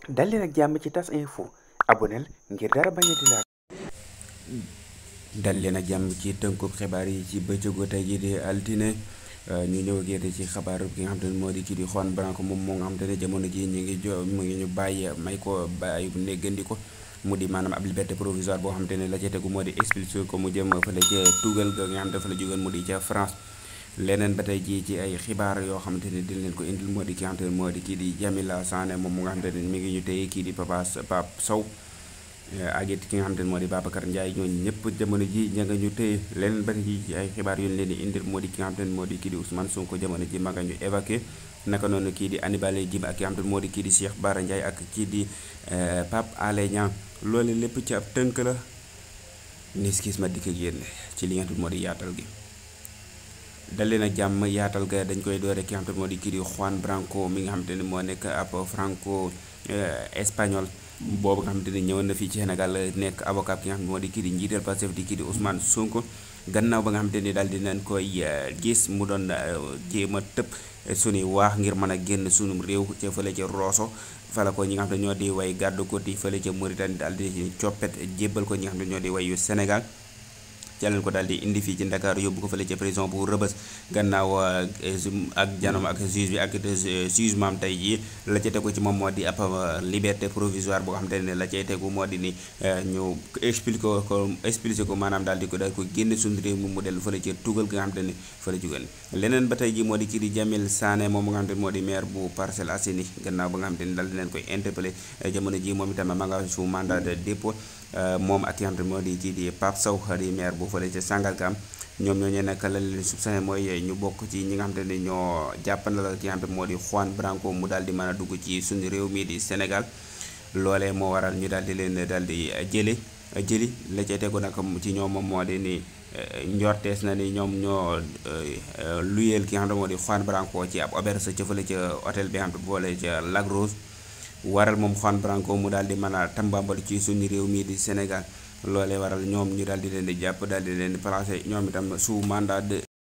dal leen ak jàmm ci tas info aboneel ngir dara bañ a di laal dal leen ak jàmm ci tënkub xibaar yi ci bëccëgu tey jii di altine ñu ñëw ak yéen ci xabaar bi nga xam te ne moo di kii di Juan Branco moom moo nga xam te ne jamono jii ñu ngi jo mu ngi ñu bàyyi may ko bàyyi bu néggandi ko mu di maanaam ab liberté provisoire boo xam te ne la ca tegu moo di expulsé ko mu jëm fële ca tugal ga nga xam te fa la jógeen mu di ca France leneen ba tey jii ci ay xibaar yoo xamante ne dina leen ko indil moo di ki nga xamante ne moo di kii di Jamila Sané moom mu nga xamante ne mi ngi ñu téye kii di Papa Pape Sow ak it ki nga xamante ne moo di Babacar Ndiaye ñooñu ñëpp jamono ji ña nga ñu téye leneen ba tey jii ci ay xibaar yu ñu leen di indil moo di ki nga xamante ne moo di kii di Ousmane Sonko jamono ji ma nga ñu évacué naka noonu kii di Hannibal Djim ak ki nga xamante ne moo di kii di Cheikh Bara Ndiaye ak kii di Pape Alé Niang loolu lépp ci ab tënk la nis gis ma dikk ak yéen ci li nga xamante ne moo di yaatal gi dal leen ak jàmm yaatal ga dañ koy doore ki nga xam te moo di kii di Juan Branco mi nga xam te ne moo nekk ab franco espagnol boobu nga xam te ne ñëwoon na fii ci Sénégal nekk avocat ki nga xam ne moo di kii di njiital Pastef di kii di Ousmane Sonko gannaaw ba nga xam te ne daal di nañ koy gis mu doon jéem a tëb suñuy waax ngir mën a génn sunum réew ca fële ca Rosso fala ko ñi nga xam ne ñoo di way gàddu ko ti fële ca Mauritanie daal di coppet jébbal ko ñi nga xam ne ñoo di way yu Sénégal ca leen ko daal di indi fii ci Ndakaaru yóbbu ko fële ca prison bu Rëbës gannaaw ak janom ak juge bi ak jugement tey jii la ca tegu ci moom moo di ab liberté provisoire boo xam te ne la cay tegu moo di ni ñu expliqué ko expliqué ko maanaam daal di ko daal ko génne suñu réew mi mu dellu fële ca tugal nga xam te ne fële jógeen leneen ba tey jii moo di kii di Jamil Sané moom nga xam te ne moo di maire bu Parcelles Assainies gannaaw ba nga xam te ne daal di leen koy interpellé jamono ji moom itam ma nga su mandat de dépôt moom ak ki nga xam te ne moo di kii di Pape Sow di maire bu fële ca Sangalkam ñoom ñoo ñee nag la leen soupçonné mooy ñu bokk ci ñi nga xam te ne ñoo jàppandal ki nga xam te ne moo di Juan Branco mu daal di mën a dugg ci suñu réew mii di Sénégal loolee moo waral ñu daal di leen daal di jële jëli la ca tegu nag ci ñoom moom moo di ni njortees na ni ñoom ñoo luyeel ki nga xam te moo di Juan Branco ci ab auberge ca fële ca hôtel bi nga xam te boole ca Lac Rose waral moom Juan Branco mu daal di mën a tambambal ci suñu réew mii di Sénégal loolee waral ñoom ñu daal di leen di jàpp daal di leen di placé ñoom itam sous mandat de